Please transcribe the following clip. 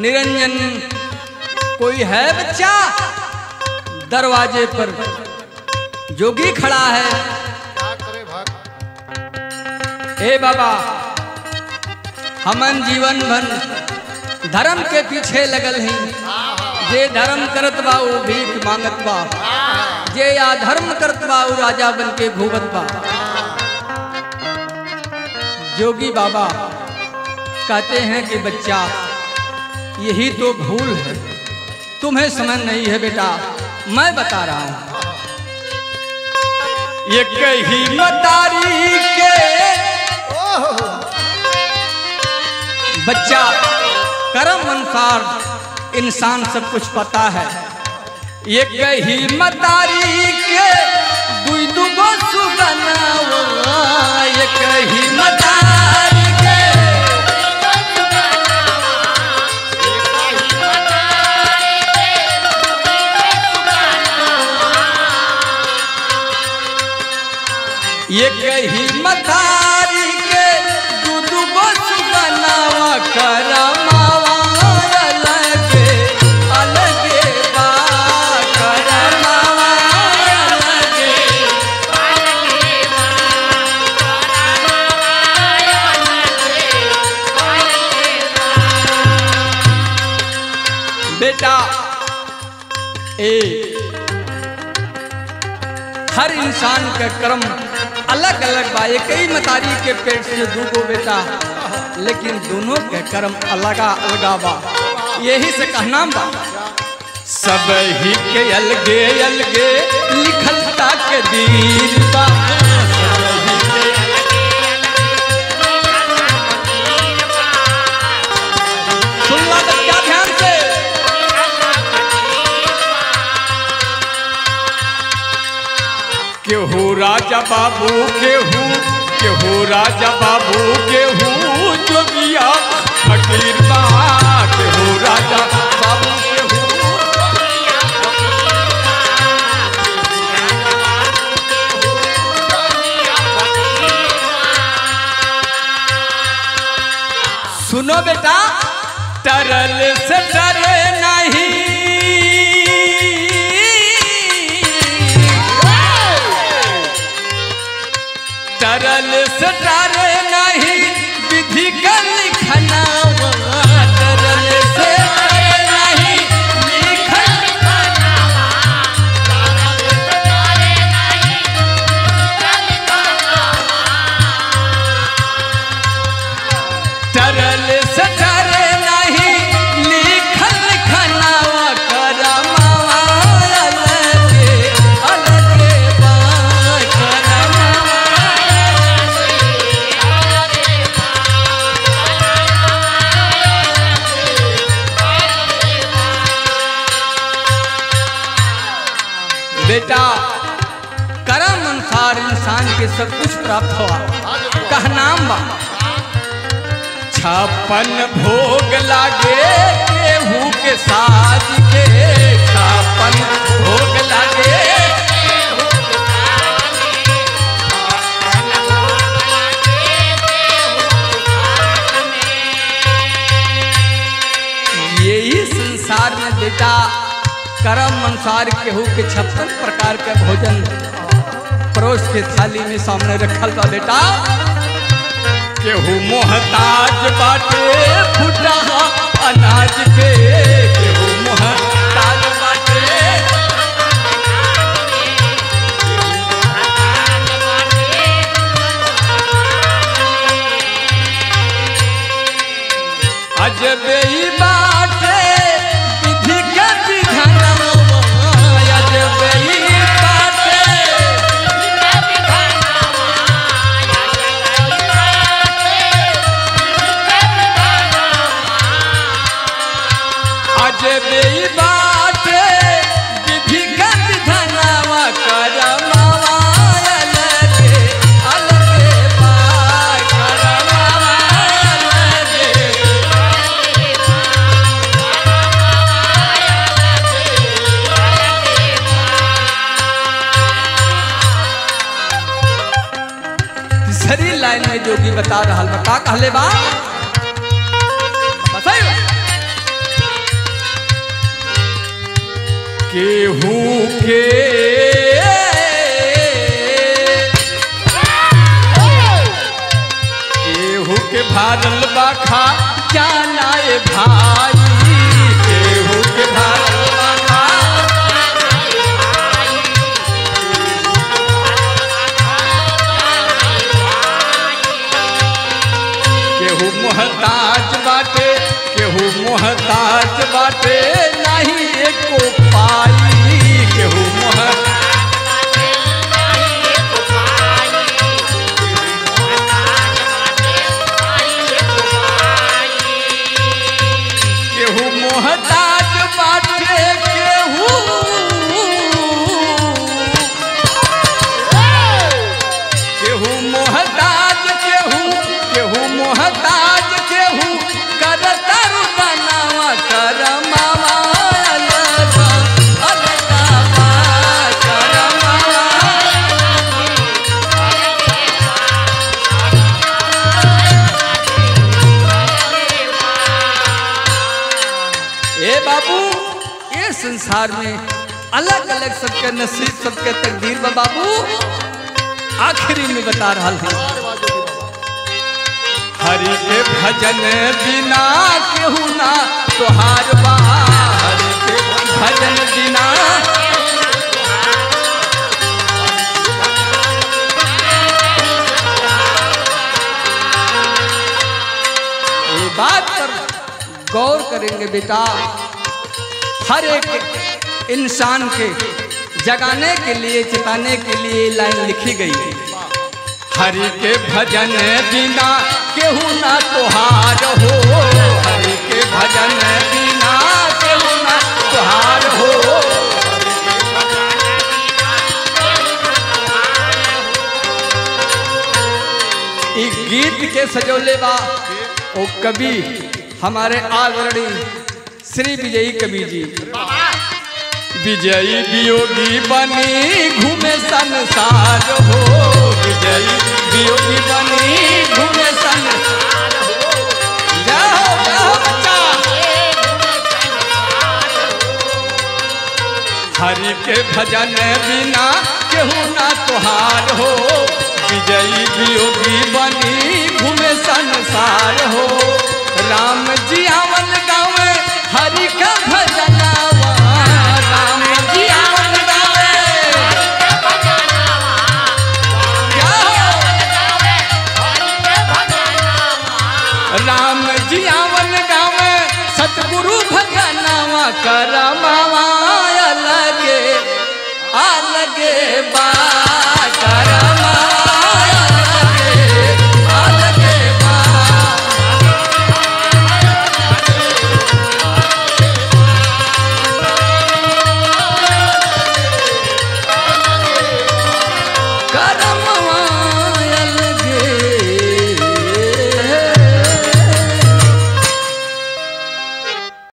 निरंजन कोई है बच्चा दरवाजे पर जोगी खड़ा है क्या करे भक्त हे बाबा हमन जीवन भर धर्म के पीछे लगल हैं जे धर्म करत बा वो भीख मांगत बा जे अधर्म करत बा वो राजा बन के घूमत बा जोगी बाबा कहते हैं कि बच्चा यही तो भूल है तुम्हें समझ नहीं है बेटा मैं बता रहा हूं ये कही मतारी के बच्चा कर्म अनुसार इंसान सब कुछ पता है ये कही मतारी के दुई दुगो सुगनावा ये कही मतारी के ये कही मतारी के दू दुगो सुगनावा करमावा अलगे अलगे बा करमावा अलगे बेटा ए हर इंसान का कर्म अलग अलग बा एक ही मतारी के पेट से दूगो बेटा लेकिन दोनों के कर्म अलगा अलगा बा यही से कहना बा सब ही के अलगे अलगे लिखल ताक दीर बा सब ही के सुन ला बच्चा ध्यान से केहू राजा बाबू केहू केहू राजा बाबू केहू जोगिया फकीर बा केहू राजा बाबू केहू सुनो बेटा तरल से डरे नहीं तरल से डरे नहीं विधि का लिखना तरल से डरे नहीं लिखना तरल से डरे नहीं लिखल खनावा करमावा अलगे अलगे बा करमावा बेटा कर्म अनुसार इंसान के सब कुछ प्राप्त हुआ कहनाम बा छप्पन भोग लागे केहू के साज के छप्पन भोग लागे यही संसार में बेटा कर्म अनुसार केहू के छप्पन प्रकार के भोजन परोस के थाली में सामने रखल बा बेटा केहू मोहताज बाटे फुटा अनाज के केहू मोहताज बाटे अजबे ही बाटे विधि के विधानवा अजबे ही बाटे अजबे ही बाटे विधि के विधानवा करमावा अलगे अलगे बा करमावा अलगे तीसरी लाइन में जोगी बता रहा बा का कहले बा बताई बा केहू के केहू के भारल बाखा जाना ए भाई केहू के भारल बाखा केहू मोहताज बाटे केहू मोहताज बाटे नहीं एको पाई केहू मोह केहू मोहताज बाटे केहू केहू मोहताज केहू केहू मोहताज केहू कर तरु बनावा कर मावा अलगा अलगा बा कर मावा ए बाबू ये संसार में अलग अलग सबके नसीब सबके तकदीर बा बाबू आखिरी में बता रहा हूँ अरे वाह जोगी बाबा हरि के भजन बिना केहू ना तोहार बा हरि के भजन बिना ये बात पर गौर करेंगे बेटा हर एक इंसान के जगाने के लिए चिताने के लिए लाइन लिखी गई है हरि के भजन बिना केहू ना तोहार हो हरि के भजन बिना केहू ना तोहार हो ई गीत के सजोले बा ओ कवि हमारे आदरणीय श्री विजयी कवि जी विजयी वियोगी बनी घूमे संसार हो विजयी वियोगी बनी घूमे संसार हो जाओ जाओ बच्चा हरि के भजन बिना केहू ना तोहार हो विजयी वियोगी बनी घूमे संसार हो राम जी आवन गावे हरि का भजनावा राम जी आवन गावे क्या हो? राम जी आवन गावे सतगुरु भजनावा कर मावा अलगे अलगे